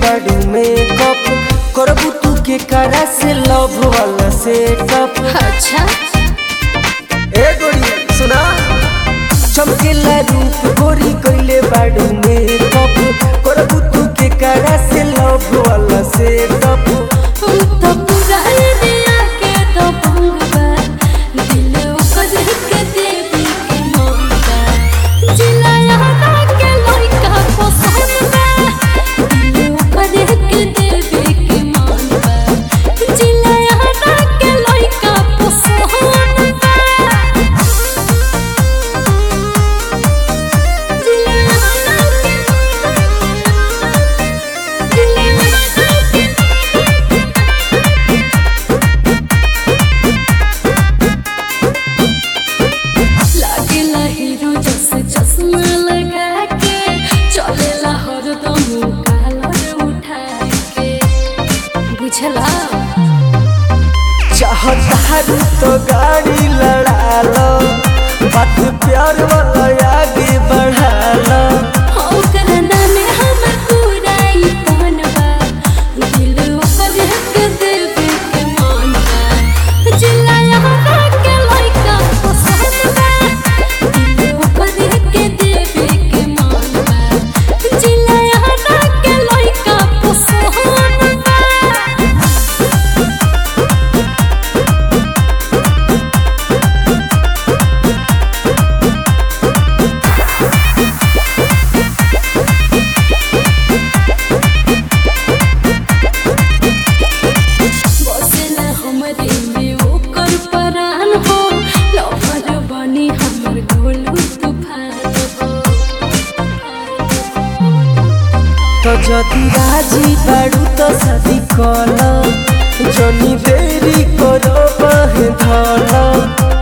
बाड़ू मेकअप करबू तू के करा से लव वाला सेटअप अच्छा ए गोरी सुना चमकेला रूप गोरी कइले बाड़ू मेकअप करबू तू के करा से लव वाला सेटअप हम तो पूरा दिया के तो भंगवा दिल ओकर के देवी के मांगा जिला यहाँ के लइका पसंद बा दिल ओकर के देवी के मांगा जिला यहाँ के लइका पसंद बा जिला यहाँ के जिला लागेला हीरो जैसे चश्मा लगा के चलेला हरदम कालर उठा के बुझला चाहतारू तो गाड़ी लड़ा लो बात प्यार वाला आगे बढ़ा लो ओकर नामे हमर पूरा ई तनवा दिल ओकर के देवे के मानवा जिला यहाँ के लइका पसंद बा दिल ओकर के देवे के मानवा जिला यहाँ के लइका पसंद बा बसेला हमरे में ओकर परान हो लफर बनी हमर गोलू तूफान हो तो जदि राजी बाड़ू तो शादी कल जनी देरी करो बह धल